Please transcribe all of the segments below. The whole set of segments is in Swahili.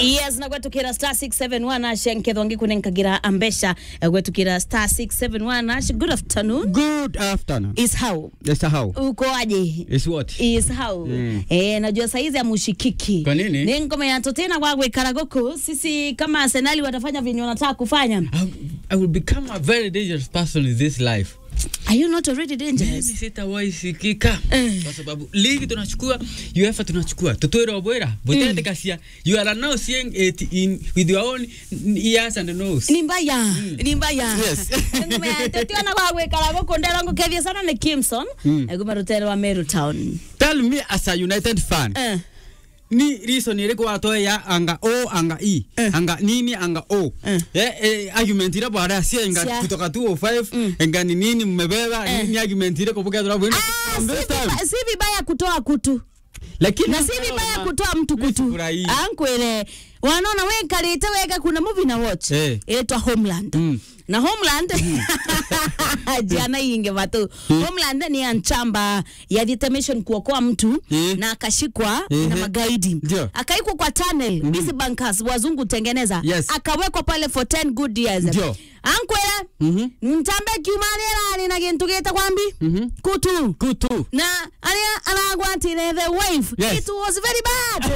yes na gwetukira star 671 ashe nkethongi kunenkagira ambesha gwetukira star 671 ashe good afternoon Good afternoon. is how Yes, how? uko aje Is what? is how Mm. eh najua saizi ya mushikiki Kwa nini? ni ngoma ya totena kwa gwikara guku sisi kama arsenali watafanya vinyo wanataka kufanya I, I will become a very dangerous person in this life. are you not already Mimi dangerous sitawahi sikika Eh. kwa sababu ligi tunachukua, UEFA tunachukua, tutwira obwera butete kasia. You are now seeing it in with your own ears and nose. ni mbaya ni mbaya Yes. ngoma ya totena kwa gwikara guku ndera ngukethia sana ni kimson eguma rutero wa meru town Tell me as a United fan. eh Ni reason iriku watoe ya anga O anga E. Anga nini anga O. Eh. Eh, eh, argument ira bwana sia inga Sia. kutoka 205 enga ni nini mmebeba Eh. ni argument ire kubuka tuna bwina. Ah, si viba- si vibaya kutoa kutu Lakini na si vibaya kutoa mtu kutu Nisifurahii. ankwele wanaona wekarite wega kuna movie na watch Eh. inaitwa homeland Mm. na homeland jana inge vatu homeland ni ya nchamba ya determination kuokoa mtu Eh. na akashikwa Eh. na magaidi Ndio. akaikwa kwa tunnel hizi bankers wazungu tengeneza Yes. akawekwa pale for 10 good years Ndio. ankwele Mhm. ntambe kiumanirani na gintu gita kwambi Mhm. kutu Kutu. na aria aragwatire the wave Yes. it was very bad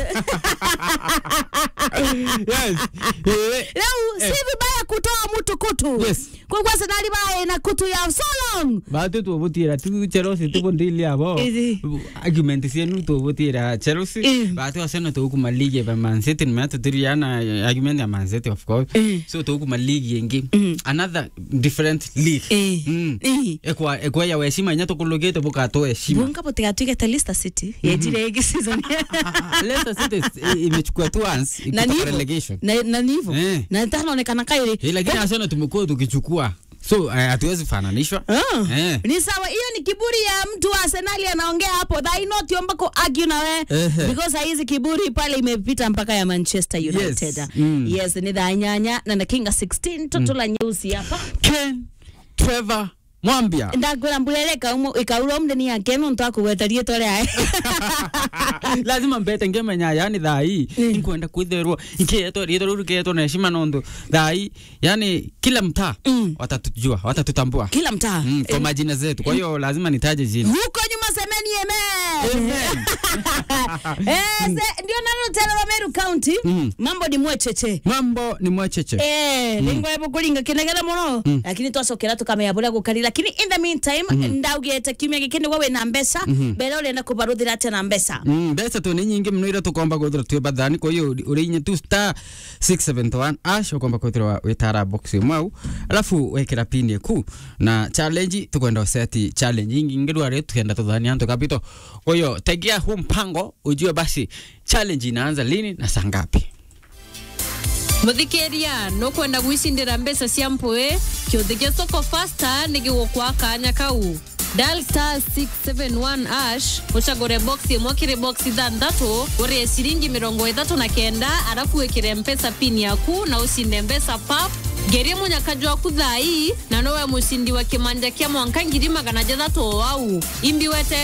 Yes. Eh, leo si vibaya kutoa mtu kutu Yes. kwa kwa senali bae na kutu ya so long batu tubutira tu Chelsea tubundili abo Ezi. argument sienu tubutira Chelsea Eh. batu asena tukuma ligi ya Man City nimeta turiana argument ya Man City of course Eh. so tukuma ligi yengi another different league Eh. Mm. Eh. ekwa ekwa ya weshima inya tukulugite bukato heshima bunga bote atuike ta Leicester City yejire igi season Leicester City is- imechukua tu once na ikutoka nivo relegation na na nivo Eh. na tanaonekana kairi Eh, lakini asena tumekuwa tukichukua so eh, hatuwezi fananishwa Ah, Eh. ni sawa hiyo ni kiburi ya mtu wa Arsenal anaongea hapo thai not yomba ko argue na we Ehe. because hizi kiburi pale imepita mpaka ya Manchester United Yes. Mm. yes ni dhanyanya na na kinga 16 toto la nyeusi hapa Ken Trevor Mwambia ndakwira mbuleleka umo ikaura mdeni yake no ntakugwetarie tore ae lazima mbete ngemenya yani thai inkwenda kwitherwo inkietwo rietwo ruru kietwo na heshima nondu thai yani kila mtaa Mm. watatujua watatutambua kila mtaa mm, kwa majina zetu kwa hiyo lazima nitaje jina huko nyuma semeni amen eh se- ndio nalo tele wa Meru County Mm. mambo ni mwecheche mambo ni mwacheche Eh, lingo ebo kulinga kinegera muno lakini twacokera tukamenya buria gukari lakini in the meantime ndaugite kiumia giki niguo wina mbeca mbere urenda kubaruthira atia na mbeca Mm, mbeca tu nĩ nyingĩ mũno iria tũkomba gwĩthĩra twĩ bathani kwa hiyo ũrĩ inya tu star 671 ash ũkomba kwĩthĩra wĩtara box ĩmwe au alafu wekĩra pin ĩku na challenge tũkwenda ũseti challenge ingi ngĩrwarĩ tukienda tũthania antu kapito kwa hiyo tegea huu mpango ujue basi challenge inaanza lini na saa ngapi muthikiria nukwenda gwicindira mbeca cia mpui kiuthi gia soko fasta ni gigukwa kanya kau dial star 671 ash ucagure box imwe kiri box ithanthatu urie ciringi mirongo ithatu na kenda arafu wikire mpesa pin yaku na ucinde mbeca pap ngerie munyakaji waku thai na nowe mucindi wa kimanja kia mwanka ngiri magana jathatu o au imbi wete